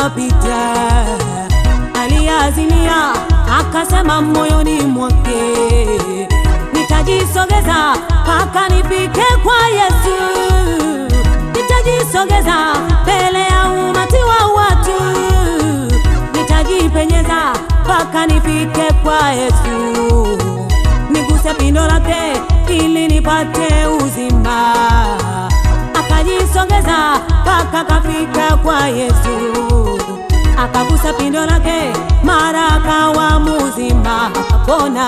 yaliyopita. Aliazimia akasema moyoni mwake, nitajisogeza mpaka nifike kwa Yesu, nitajisogeza mbele ya umati wa watu, nitajipenyeza mpaka nifike kwa Yesu, niguse pindo lake ili nipate uzima. Akajisogeza mpaka kafika kwa Yesu, akagusa pindo lake, mara akawa mzima, akapona.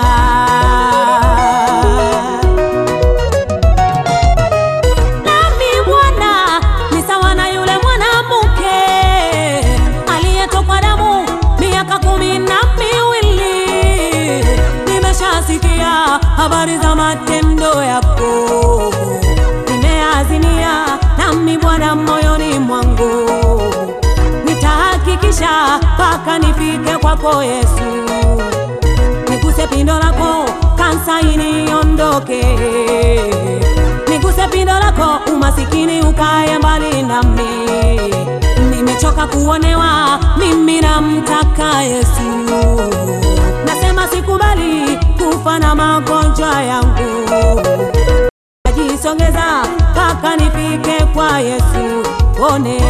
Nami Bwana ni sawa na yule mwanamke aliyetokwa damu miaka kumi na miwili. Nimeshasikia habari za matendo yako, nimeazimia nami Bwana moyoni mwangu, nitahakikisha mpaka nifike kwako Yesu, niguse pindo lako, kansa iniondoke, niguse pindo lako, umasikini ukae mbali nami. Nimechoka kuonewa, mimi namtaka Yesu, nasema sikubali kufa na magonjwa yangu, najisongeza mpaka nifike kwa Yesu, one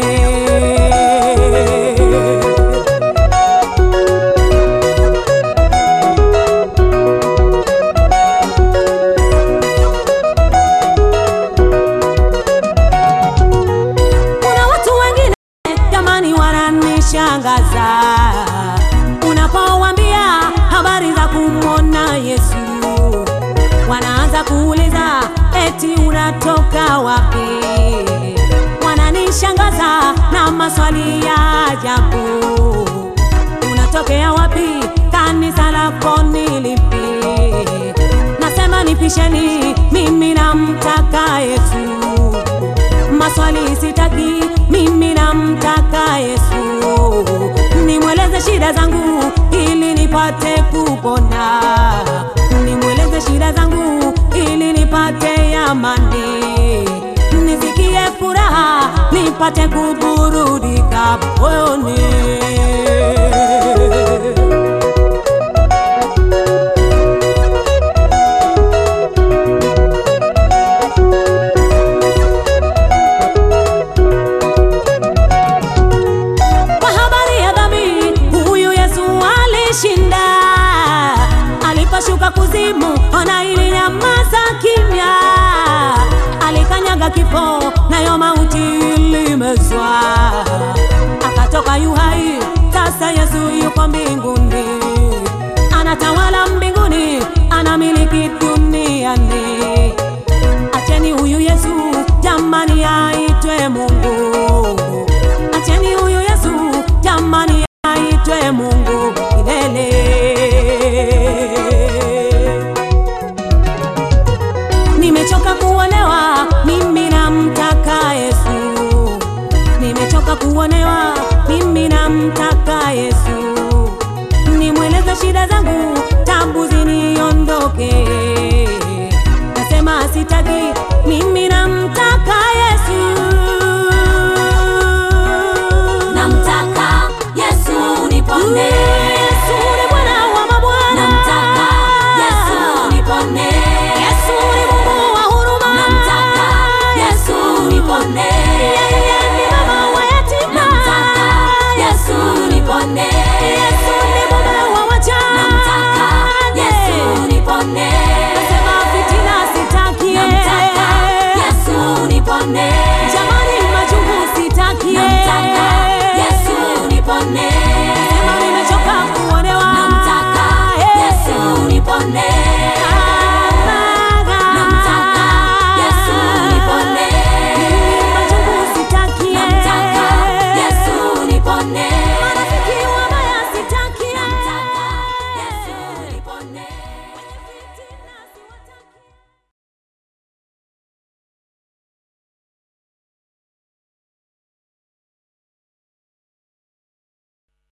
Kuna watu wengine jamani, wananishangaza unapowambia habari za kumwona Yesu, wanaanza kuuliza eti unatoka wapi? Wananishangaza na maswali ya ajabu, unatokea wapi? Kanisa lako ni lipi? Nasema nipisheni, mimi namtaka Yesu maswali sitaki, mimi namtaka Yesu, nimweleze shida zangu ili nipate kupona, nimweleze shida zangu ili nipate amani, nisikie furaha, nipate kuburudika moyoni. Kwa habari ya dhambi, huyu Yesu alishinda. Aliposhuka kuzimu, ona ilinyamaza kimya. Alikanyaga kifo, nayo mauti ilimezwa. Akatoka yu hai, sasa Yesu yuko mbinguni, anatawala mbinguni, anamiliki duniani. Acheni huyu Yesu jamani, aitwe Mungu. Acheni huyu Yesu jamani, aitwe Mungu milele. Nimechoka kuonewa, mimi namtaka Yesu. Nimechoka kuonewa, mimi namtaka Yesu. Nimweleze shida zangu, tabu ziniondoke